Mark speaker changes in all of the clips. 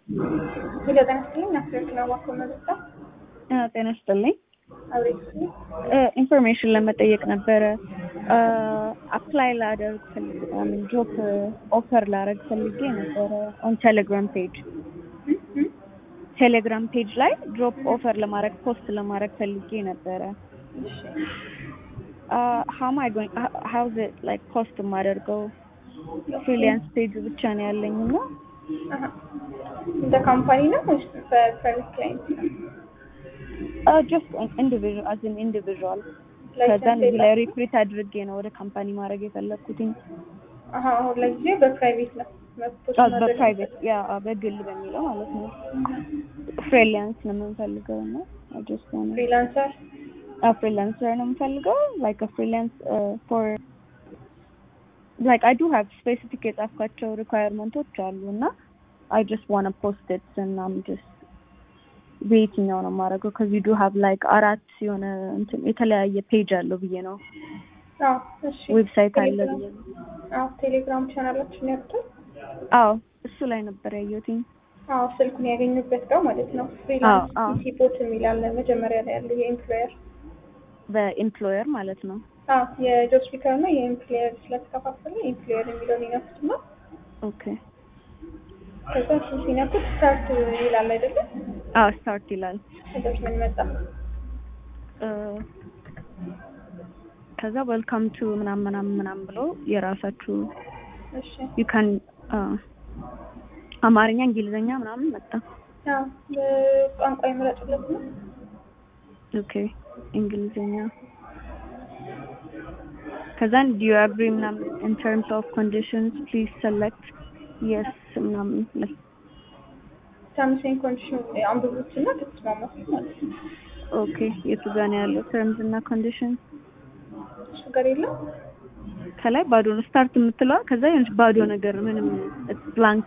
Speaker 1: ሄሎ ጤና ይስጥልኝ። ናፍሬት ነው ማኮ መጣ
Speaker 2: ጤና ይስጥልኝ።
Speaker 1: አብሬት
Speaker 2: ኢንፎርሜሽን ለመጠየቅ ነበረ። አፕላይ ላደርግ ፈልጌ ጆብ ኦፈር ላደርግ ፈልጌ ነበረ ኦን ቴሌግራም ፔጅ ቴሌግራም ፔጅ ላይ ጆብ ኦፈር ለማድረግ ፖስት ለማድረግ ፈልጌ ነበረ። ሀው ማይ ጎይንግ ሀው ኢዝ ኢት ላይክ ፖስት የማደርገው ፍሪላንስ ፔጅ ብቻ ነው ያለኝ እና
Speaker 1: እንደ ካምፓኒ ነው ወይስ በፕራይቬት ክላይንት ነው?
Speaker 2: ጀስት ኢንዲቪዥዋል አዝ ኢን ኢንዲቪዥዋል ከዛን እዚህ ላይ ሪክሩት አድርጌ ነው ወደ ካምፓኒ ማድረግ የፈለግኩትኝ።
Speaker 1: አሀ አሁን ለጊዜው በፕራይቬት ነው መብቶች ማድረግ
Speaker 2: በፕራይቬት ያ በግል በሚለው ማለት ነው። ፍሪላንስ ነው የምንፈልገው እና ጀስት ሆነ
Speaker 1: ፍሪላንሰር
Speaker 2: ፍሪላንሰር ነው የምፈልገው ላይክ ፍሪላንስ ፎር ላይክ አይ ዱ ሃቭ ስፔሲፊክ የጻፍኳቸው ሪኳየርመንቶች አሉ እና አይ ጀስት ዋና ፖስት ኢት እና አም ጀስት በየትኛው ነው የማደርገው? ከዚህ ዱ ሃቭ ላይክ አራት የሆነ እንትን የተለያየ ፔጅ አለው ብዬ ነው
Speaker 1: አዎ እሺ
Speaker 2: ዌብሳይት አለ ብዬ ነው።
Speaker 1: አዎ ቴሌግራም ቻናላችን ያሉትን
Speaker 2: አዎ እሱ ላይ ነበር ያየሁትኝ።
Speaker 1: አዎ ስልኩን ያገኙበት ጋር ማለት ነው።
Speaker 2: አዎ፣
Speaker 1: ፍሪላንስ
Speaker 2: አዎ።
Speaker 1: ፒሲ ቦት የሚል አለ መጀመሪያ ላይ ያለ የኤምፕሎየር
Speaker 2: በኤምፕሎየር ማለት ነው።
Speaker 1: አዎ የጆብ ስፒከር እና የኤምፕሎየር ስለተከፋፈለ ኤምፕሎየር የሚለውን ይነኩትና
Speaker 2: ኦኬ
Speaker 1: ከዛ እሱ ሲነኩት ስታርት ይላል አይደለም?
Speaker 2: አዎ ስታርት ይላል።
Speaker 1: ከዛች ምን መጣ?
Speaker 2: እ፣ ከዛ ዌልካም ቱ ምናምን ምናምን ምናምን ብሎ የራሳችሁ
Speaker 1: እሺ
Speaker 2: ዩ ካን አማርኛ፣ እንግሊዝኛ ምናምን መጣ።
Speaker 1: አዎ ቋንቋ ይምረጡለት ነው።
Speaker 2: ኦኬ እንግሊዝኛ ከዛን ዱ ዩ አግሪ ምናምን ኢን ተርምስ ኦፍ ኮንዲሽንስ ፕሊዝ ሰሌክት የስ ምናምን ላይ
Speaker 1: ተርምስ ኤንድ ኮንዲሽን አንብቡት እና ከተስማማት ማለት ነው።
Speaker 2: ኦኬ የቱ ጋር ነው ያለው ተርምስ እና ኮንዲሽን
Speaker 1: እሱ ጋር የለም።
Speaker 2: ከላይ ባዶ ነው ስታርት የምትለዋ ከዛ የሆነች ባዶ ነገር ምንም ብላንክ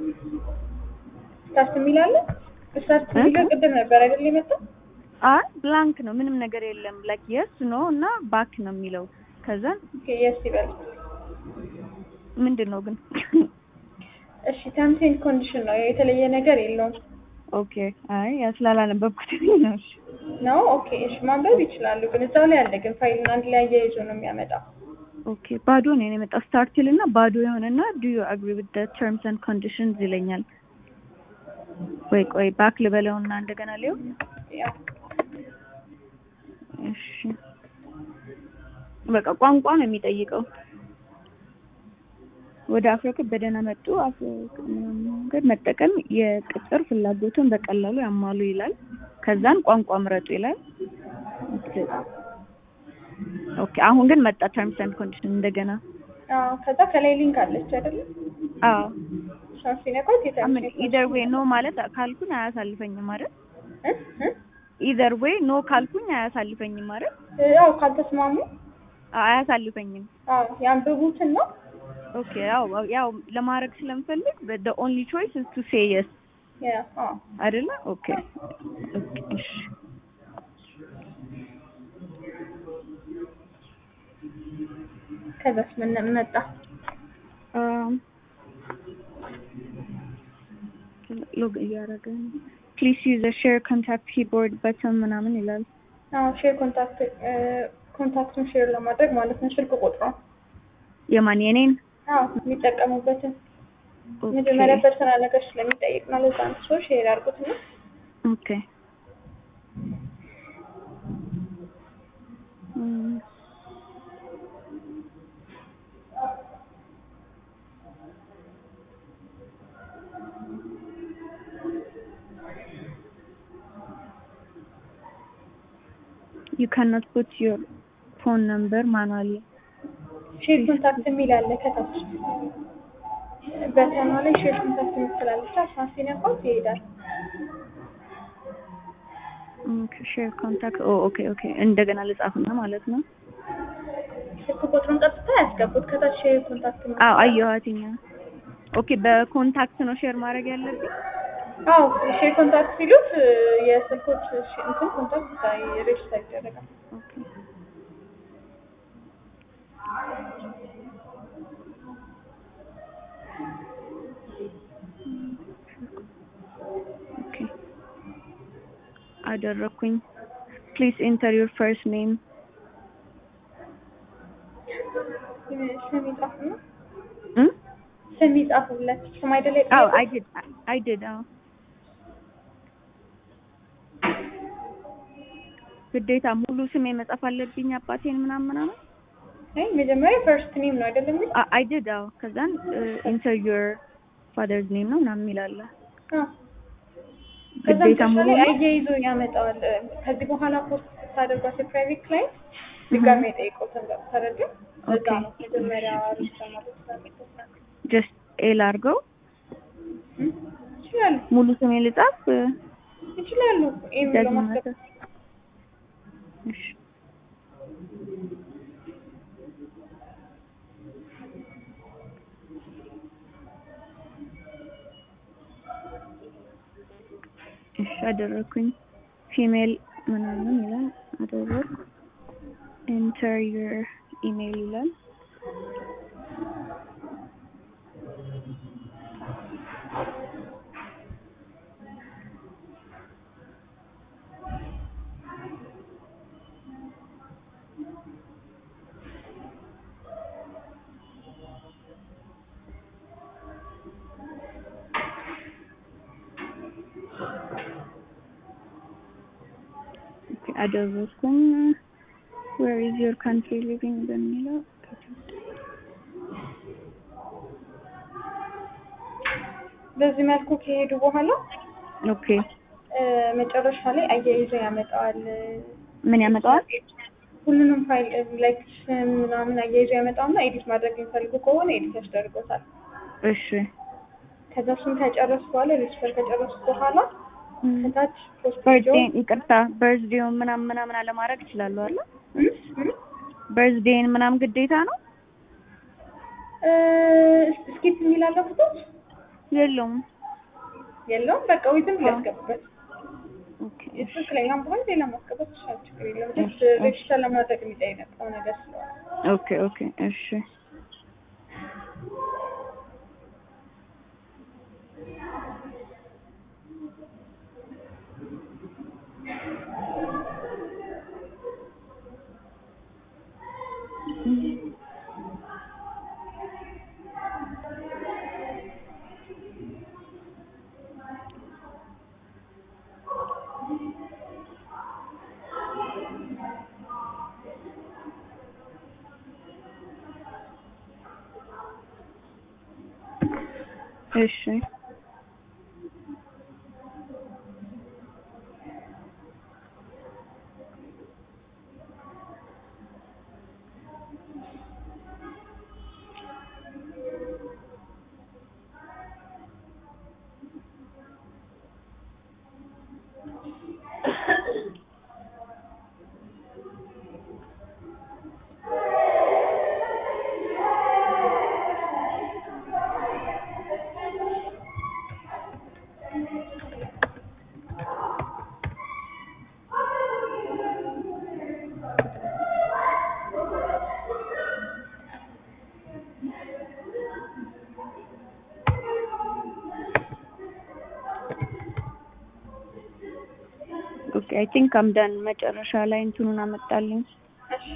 Speaker 1: ስታርት የሚል አለ። ስታርት የሚለው ቅድም ነበር አይደል የመጣው?
Speaker 2: አይ ብላንክ ነው ምንም ነገር የለም ላይክ የስ ኖ እና ባክ ነው የሚለው ከዛ
Speaker 1: ኦኬ የስ ይበል።
Speaker 2: ምንድን ነው ግን
Speaker 1: እሺ ተርምስ ኤንድ ኮንዲሽን ነው የተለየ ነገር የለውም
Speaker 2: ኦኬ አይ ያ ስላላነበብኩት ነው እሺ
Speaker 1: ነው። ኦኬ እሺ ማንበብ ይችላሉ፣ ግን እዛው ላይ አለ። ግን ፋይሉን አንድ ላይ አያይዞ ነው የሚያመጣው።
Speaker 2: ኦኬ ባዶ ነው የመጣው ስታርት ይልና ባዶ የሆነና ዱ ዩ አግሪ ዊዝ ዘ ተርምስ ኤንድ ኮንዲሽንስ ይለኛል ወይ ቆይ ባክ ልበለውና እንደገና ሊው
Speaker 1: ያው
Speaker 2: እሺ በቃ ቋንቋ ነው የሚጠይቀው ወደ አፍሪካ በደህና መጡ አፍሪካ መንገድ መጠቀም የቅጥር ፍላጎትን በቀላሉ ያሟሉ ይላል ከዛን ቋንቋ ምረጡ ይላል ኦኬ አሁን ግን መጣ ተርምስ ኤንድ ኮንዲሽን እንደገና
Speaker 1: አዎ። ከዛ ከላይ ሊንክ አለች አይደለም?
Speaker 2: አዎ
Speaker 1: እሷን ሲነኳት
Speaker 2: አምን
Speaker 1: የተርምስ
Speaker 2: ኢዘር ዌይ ኖ ማለት ካልኩኝ አያሳልፈኝም አይደል
Speaker 1: እ እ
Speaker 2: ኢዘር ዌይ ኖ ካልኩኝ አያሳልፈኝም አይደል
Speaker 1: ያው ካልተስማሙ
Speaker 2: አዎ፣ አያሳልፈኝም
Speaker 1: አዎ ያንብቡትን ነው።
Speaker 2: ኦኬ ያው ያው ለማድረግ ስለምፈልግ the only choice is to say yes
Speaker 1: ያ አዎ
Speaker 2: አይደለ ኦኬ ኦኬ እሺ
Speaker 1: ከዛስ ምን መጣ?
Speaker 2: ሎግ እያደረገ ፕሊዝ ዩዝ ሼር ኮንታክት ኪቦርድ በተን ምናምን ይላል
Speaker 1: አዎ ሼር ኮንታክት ኮንታክቱን ሼር ለማድረግ ማለት ነው። ስልክ ቁጥሯን
Speaker 2: የማን የኔን
Speaker 1: አዎ የሚጠቀሙበትን
Speaker 2: ኦኬ
Speaker 1: መጀመሪያ ፐርሰናል ነገር ስለሚጠይቅ ነው። ለዛ ነው ሰው ሼር አድርጉትና
Speaker 2: ኦኬ እም፣ you cannot put your phone number manually
Speaker 1: ሼር ኮንታክት የሚል አለ ከታች በተኗ ላይ ሼር ኮንታክት የምትላለች እሷን ሲነኳት ይሄዳል።
Speaker 2: ኦኬ ሼር ኮንታክት ኦ ኦኬ ኦኬ እንደገና ልጻፍና ማለት ነው
Speaker 1: ስልክ ቁጥሩን ቀጥታ ያስገቡት ከታች ሼር ኮንታክት የሚል
Speaker 2: አዎ አየኋትኛ ኦኬ በኮንታክት ነው ሼር ማድረግ ያለብኝ
Speaker 1: አዎ ሼር ኮንታክት ሲሉት የስልኮች እንትን ኮንታክት ሬጅስተር ይደረጋል።
Speaker 2: ኦኬ አደረኩኝ። ፕሊዝ ኢንተር ዩር ፈርስት ኔም
Speaker 1: ስም ይጻፉ ነው
Speaker 2: እም
Speaker 1: ስም ይጻፉለት ስም አይደለ
Speaker 2: አዎ
Speaker 1: የጠየቁት?
Speaker 2: አይ ዲድ አይ ዲድ አዎ ግዴታ ሙሉ ስሜ መጻፍ አለብኝ አባቴን ምናምን ምናምን
Speaker 1: አይ መጀመሪያ ፈርስት ኔም ነው አይደለም የሚል
Speaker 2: አይ ዲድ አዎ ከዛን ኢንተር ዩር ፋዘርስ ኔም ነው ምናምን የሚላለ
Speaker 1: ከዛ
Speaker 2: ግዴታ
Speaker 1: መጨረሻ
Speaker 2: ሙሉ
Speaker 1: ላይ
Speaker 2: ነው?
Speaker 1: አያይዞ ያመጣዋል። ከዚህ በኋላ ፖስት ስታደርጓት የፕራይቬት ክላይንት ድጋሜ የጠይቁትን ተረዱ። እዛ
Speaker 2: ኦኬ።
Speaker 1: ነው መጀመሪያ ሪጅስተር ማለት ስለሚጠቅም
Speaker 2: ጀስት ኤል አድርገው
Speaker 1: ይችላሉ
Speaker 2: ሙሉ ስሜ ልጻፍ
Speaker 1: ይችላሉ። ኤም ብሎ
Speaker 2: ደግመህ
Speaker 1: ማስገባት
Speaker 2: እሺ እሺ አደረኩኝ። ፊሜል ምናምን ይላል አደረኩ። ኢንተር ዩር ኢሜይል ይላል። ኦኬ አደረኩኝ። ዌር ኢዝ ዮር ካንትሪ ሊቪንግ በሚለው
Speaker 1: በዚህ መልኩ ከሄዱ በኋላ
Speaker 2: ኦኬ
Speaker 1: እ፣ መጨረሻ ላይ አያይዞ ያመጣዋል።
Speaker 2: ምን ያመጣዋል?
Speaker 1: ሁሉንም ፋይል ላይክ ስም ምናምን አያይዞ ያመጣውና ኤዲት ማድረግ የሚፈልጉ ከሆነ ኤዲት ያስደርጎታል።
Speaker 2: እሺ
Speaker 1: ከዛ እሱን ከጨረሱ በኋላ ሬጅስተር ከጨረሱ በኋላ ከታች ፖስት
Speaker 2: በርዝዴን ይቅርታ፣ በርዝዴውን ምናምን ምናምን አለማድረግ ይችላሉ አለ። በርዝዴን ምናምን ግዴታ ነው
Speaker 1: ስኪፕ የሚላለ ፎቶች
Speaker 2: የለውም።
Speaker 1: የለውም። በቃ ዊዝም ሊያስገቡበት
Speaker 2: ኦኬ
Speaker 1: ትክክለኛም በሆነ ሌላ ማስገባት ይችላል። ችግር የለም። ጀስት
Speaker 2: እሺ፣ እሺ።
Speaker 1: ሬጅስተር ለማድረግ የሚጠይቀው ነገር ስለሆነ
Speaker 2: ኦኬ ኦኬ እሺ እሺ ኦኬ አይ ቲንክ አም ዳን መጨረሻ ላይ እንትኑን አመጣልኝ።
Speaker 1: እሺ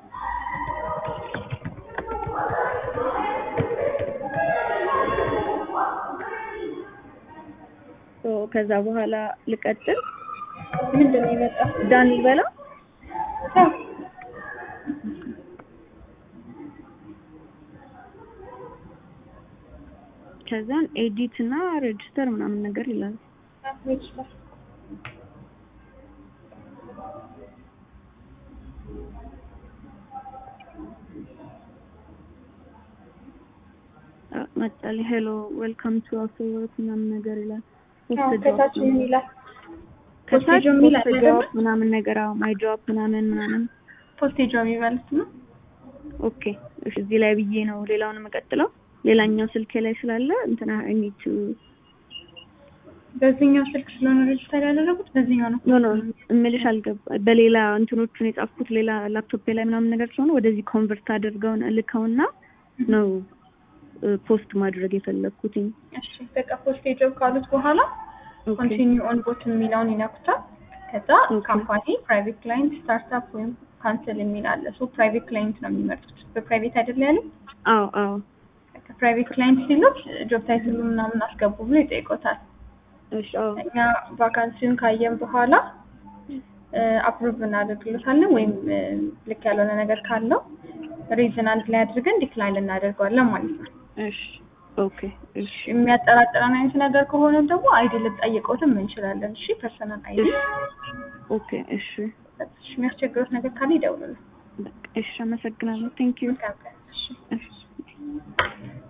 Speaker 2: ሶ ከዛ በኋላ ልቀጥል
Speaker 1: ምንድን ነው የመጣው?
Speaker 2: ዳን ልበላ
Speaker 1: አዎ።
Speaker 2: ከዛን ኤዲት እና ሬጅስተር ምናምን ነገር ይላል።
Speaker 1: አዎ፣ ሬጅስተር
Speaker 2: አ- መጣልኝ ሄሎ ዌልካም ቱ አፍተር ወርክ ምናምን ነገር ይላል።
Speaker 1: አዎ፣
Speaker 2: ፖስት
Speaker 1: ከታች
Speaker 2: ጆብ
Speaker 1: ምን ይላል?
Speaker 2: ከታች
Speaker 1: ፖስት ጆብ የሚል
Speaker 2: ፖስት
Speaker 1: አለ
Speaker 2: ጆብ
Speaker 1: አይደለ?
Speaker 2: ምናምን ነገር አዎ ማይ ጆብ ምናምን ምናምን
Speaker 1: ፖስቴጅ የሚባሉት ነው።
Speaker 2: ኦኬ እሺ እዚህ ላይ ብዬ ነው ሌላውን የምቀጥለው ሌላኛው ስልኬ ላይ ስላለ እንትና አይ ኒድ ቱ
Speaker 1: በዚህኛው ስልክ ስለሆነ ሬጅስተር ያደረጉት በዚህኛው ነው።
Speaker 2: ኖ ኖ እምልሽ አልገባ በሌላ እንትኖቹን የጻፍኩት ሌላ ላፕቶፕ ላይ ምናምን ነገር ስለሆነ ወደዚህ ኮንቨርት አድርገውን ልከውና ነው ፖስት ማድረግ የፈለግኩትኝ።
Speaker 1: እሺ በቃ ፖስቴጅ ጆብ ካሉት በኋላ
Speaker 2: ኦኬ
Speaker 1: ኮንቲኒው ኦን ቦት የሚለውን ይነኩታል። ከዛ
Speaker 2: ኦኬ።
Speaker 1: ካምፓኒ፣ ፕራይቬት ክላይንት፣ ስታርታፕ ወይም ካንስል የሚል አለ። ሶ ፕራይቬት ክላይንት ነው የሚመርጡት። በፕራይቬት አይደለ ያለ
Speaker 2: አዎ አዎ
Speaker 1: ፕራይቬት ክላይንት ሲሉት ጆብ ታይትሉ ምናምን አስገቡ ብሎ ይጠይቆታል።
Speaker 2: እሺ አዎ
Speaker 1: እኛ ቫካንሲውን ካየን በኋላ አፕሩቭ እናደርግለታለን ወይም እ፣ ልክ ያልሆነ ነገር ካለው ሪዝን አንድ ላይ አድርገን ዲክላይን እናደርገዋለን ማለት ነው።
Speaker 2: እሺ ኦኬ እሺ
Speaker 1: የሚያጠራጥረን አይነት ነገር ከሆነ ደግሞ አይዲ ልጠይቀውትም እንችላለን። እሺ ፐርሰናል አይዲ።
Speaker 2: ኦኬ እሺ
Speaker 1: የሚያስቸግሩት ነገር ካለ ይደውሉልን።
Speaker 2: በቃ እሺ አመሰግናለሁ ቴንክ ዩ
Speaker 1: መልካም ቀን። እሺ
Speaker 2: እሺ